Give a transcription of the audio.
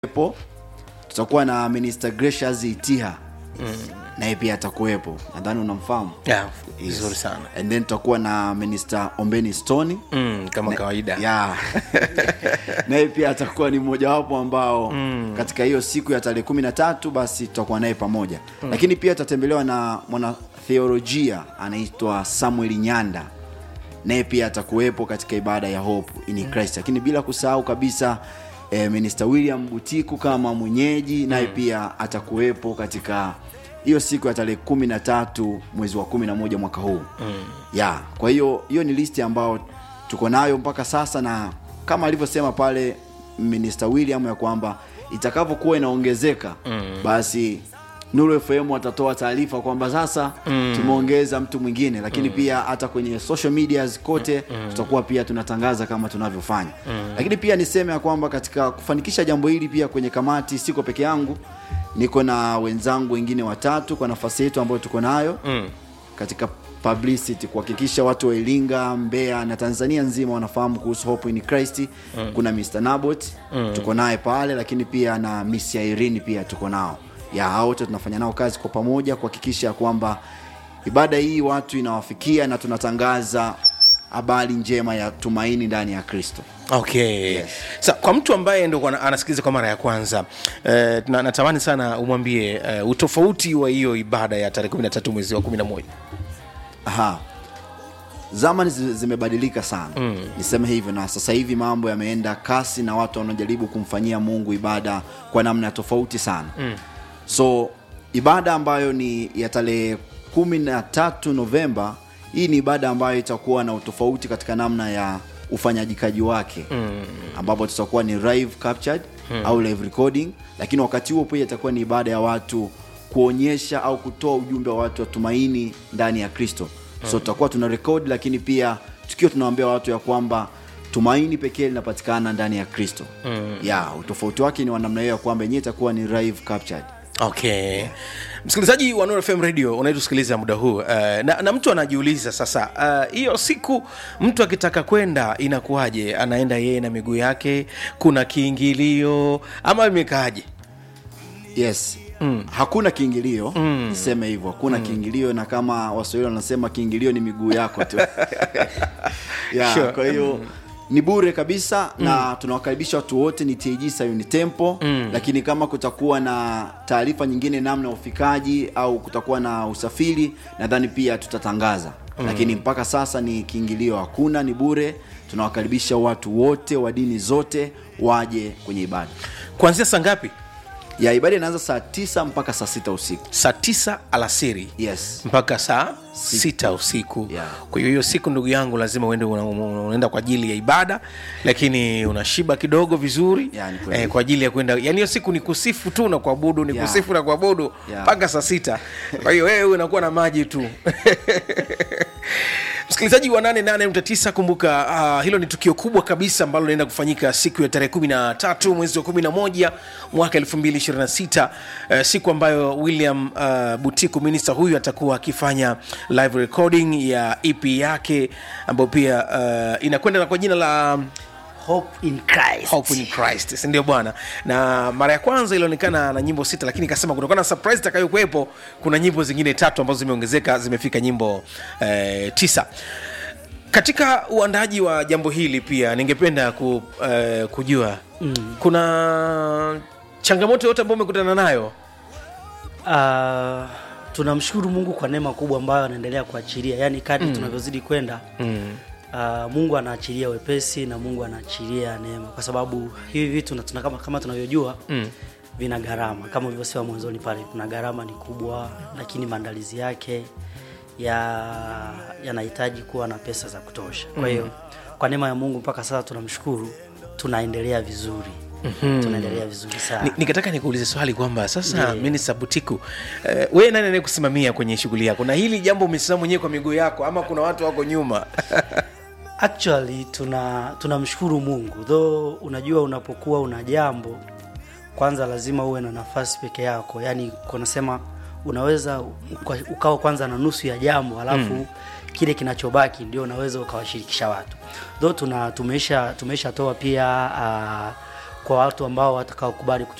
atakuwepo tutakuwa na minister gracious itiha naye pia atakuwepo nadhani unamfahamu yeah, Yes. vizuri sana and then tutakuwa na minister ombeni stoni mm, kama kawaida yeah. naye pia atakuwa ni mmojawapo ambao mm. katika hiyo siku ya tarehe kumi na tatu basi tutakuwa naye pamoja mm. lakini pia tutatembelewa na mwanatheolojia anaitwa samuel nyanda naye pia atakuwepo katika ibada ya hope in Christ lakini bila kusahau kabisa eh, minister william butiku kama mwenyeji naye pia atakuwepo katika hiyo siku ya tarehe kumi na tatu mwezi wa kumi na moja mwaka huu mm. ya kwa hiyo hiyo ni listi ambayo tuko nayo mpaka sasa na kama alivyosema pale minister william ya kwamba itakavyokuwa inaongezeka mm. basi nuru fm watatoa taarifa kwamba sasa mm. tumeongeza mtu mwingine lakini mm. pia hata kwenye social medias kote mm. tutakuwa pia tunatangaza kama tunavyofanya mm. lakini pia niseme ya kwamba katika kufanikisha jambo hili pia kwenye kamati siko peke yangu niko na wenzangu wengine watatu kwa nafasi yetu ambayo tuko nayo mm. katika publicity kuhakikisha watu wa iringa mbeya na tanzania nzima wanafahamu kuhusu hope in christ mm. kuna mr nabot mm. tuko naye pale lakini pia na miss irene pia tuko nao ya hao wote tunafanya nao kazi kwa pamoja kuhakikisha ya kwamba ibada hii watu inawafikia na tunatangaza habari njema ya tumaini ndani ya kristo okay yes. sa kwa mtu ambaye ndo kwa- anasikiliza kwa mara ya kwanza eh, na, natamani sana umwambie eh, utofauti wa hiyo ibada ya tarehe 13 mwezi wa 11 Aha. zamani zi- zimebadilika sana mm. niseme hivyo na sasa hivi mambo yameenda kasi na watu wanajaribu kumfanyia mungu ibada kwa namna tofauti sana mm. so ibada ambayo ni ya tarehe kumi na tatu novemba hii ni ibada ambayo itakuwa na utofauti katika namna ya ufanyajikaji wake mm. ambapo tutakuwa ni live captured mm. au live recording lakini wakati huo pia itakuwa ni ibada ya watu kuonyesha au kutoa ujumbe wa watu wa tumaini ndani ya kristo so tutakuwa tuna rekodi lakini pia tukiwa tunawaambia watu ya kwamba tumaini pekee linapatikana ndani ya kristo mm. ya utofauti wake ni wa namna hiyo ya kwamba yenyewe itakuwa ni live captured okay msikilizaji wa Nuru fm radio unayetusikiliza muda huu uh, na, na mtu anajiuliza sasa uh, hiyo siku mtu akitaka kwenda inakuwaje anaenda yeye na miguu yake kuna kiingilio ama imekaaje yes mm. hakuna kiingilio mm. niseme hivyo hakuna mm. kiingilio na kama waswahili wanasema kiingilio ni miguu yako tu yeah, Sure. kwa hiyo ni bure kabisa mm. na tunawakaribisha watu wote ni tg sayuni tempo mm. lakini kama kutakuwa na taarifa nyingine namna ya ufikaji au kutakuwa na usafiri nadhani pia tutatangaza mm. lakini mpaka sasa ni kiingilio hakuna ni bure tunawakaribisha watu wote wa dini zote waje kwenye ibada kuanzia saa ngapi ya ibada inaanza saa tisa mpaka saa sita usiku saa tisa alasiri yes mpaka saa sita usiku Yeah. kwa hiyo hiyo siku ndugu yangu lazima uende una- una- unaenda kwa ajili ya ibada lakini unashiba kidogo vizuri Yeah, ni kweli. eh, kwa ajili ya kwenda yani hiyo siku ni kusifu tu na kuabudu ni Yeah. kusifu na kuabudu Yeah. mpaka saa sita kwa hiyo wewe unakuwa na maji tu msikilizaji wa 88.9 kumbuka uh, hilo ni tukio kubwa kabisa ambalo linaenda kufanyika siku ya tarehe 13 mwezi wa 11 mwaka 2026 uh, siku ambayo william uh, butiku minista huyu atakuwa akifanya live recording ya ep yake ambayo pia uh, inakwenda na kwa jina la hope in Christ. Hope in Christ si ndio bwana na mara ya kwanza ilionekana na nyimbo sita lakini ikasema kutokana na surprise itakayokuwepo kuna nyimbo zingine tatu ambazo zimeongezeka zimefika nyimbo eh, tisa katika uandaji wa jambo hili pia ningependa ku, eh, kujua mm. kuna changamoto yote ambayo umekutana nayo Uh, tunamshukuru Mungu kwa neema kubwa ambayo anaendelea kuachilia, yaani kadri mm. tunavyozidi kwenda mm. uh, Mungu anaachilia wepesi na Mungu anaachilia neema, kwa sababu hivi vitu na tuna, kama, kama tunavyojua mm. vina gharama kama ulivyosema mwanzoni pale, kuna gharama ni kubwa, lakini maandalizi yake ya yanahitaji kuwa na pesa za kutosha. Kwa hiyo kwa neema ya Mungu mpaka sasa tunamshukuru, tunaendelea vizuri mm-hmm. tunaendelea vizuri sana Ni- nikataka nikuulize swali kwamba sasa Ndiyo. minista butiku eh, wewe nani anayekusimamia kwenye shughuli yako na hili jambo umesimama mwenyewe kwa miguu yako ama kuna watu wako nyuma actually tuna tunamshukuru mungu though unajua unapokuwa una jambo kwanza lazima uwe na nafasi peke yako yaani kunasema unaweza uka- ukawa kwanza na nusu ya jambo alafu mm. kile kinachobaki ndio unaweza ukawashirikisha watu though tuna tumeisha tumeshatoa pia uh, kwa watu ambao watakaokubali